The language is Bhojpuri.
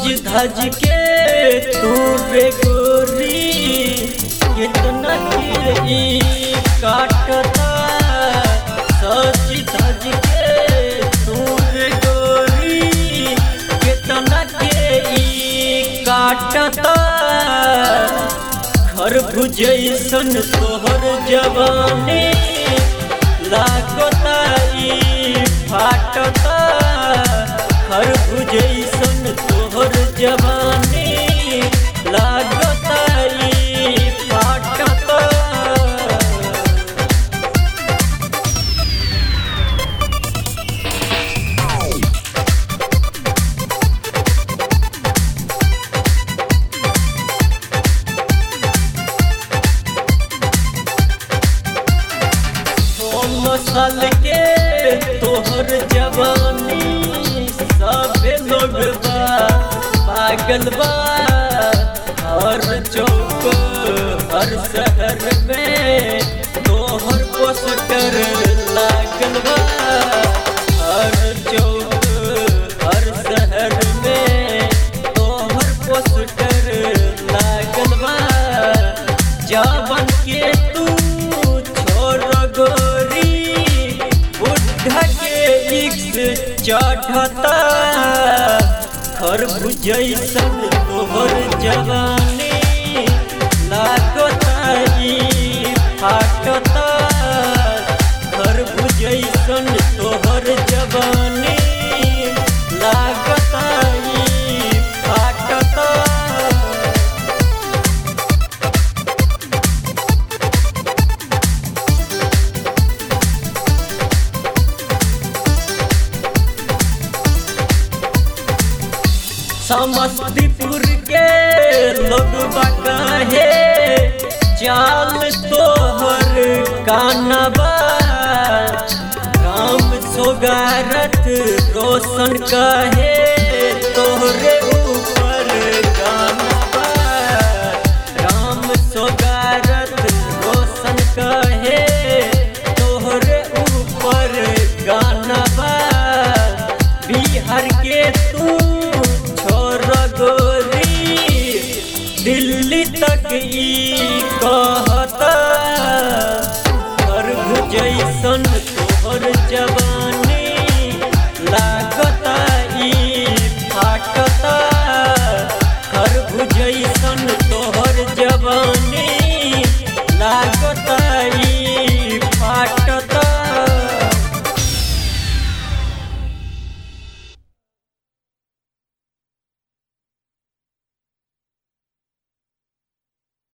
धज के तू रे गोरी कितना के ई काटता सज धज के तू रे गोरी कितना के ई काटता खरबूज जैसन तोहर जवानी लागता ई फाटता खरबूज जैसन तोहर जवानी लागता ई फाटता सोम साल के तोहर जवानी सबे लोग बा पागल बा हर चौक हर शहर में तोहर पोस्टर लागल बा हर चौक हर शहर में तोहर पोस्टर लागल बा जवन के तू छोड़ गोरी बुढ़ा के इक्स चढ़ता खरबूज जैसन तोहर जवानी लागता ई फाटता खरबूज जैसन तोहर जवानी लागता ई फाटता समस्तीपुर के लोग कहे चाल तोहर कानबा राम सोगारत रोशन कहे तोहरे ऊपर गानबा राम सोगारत रोशन कहे तोहरे ऊपर गानबा बिहार के तू छोड़ गोरी दिल्ली तक ई कहता खरबूज जैसन तोहर जब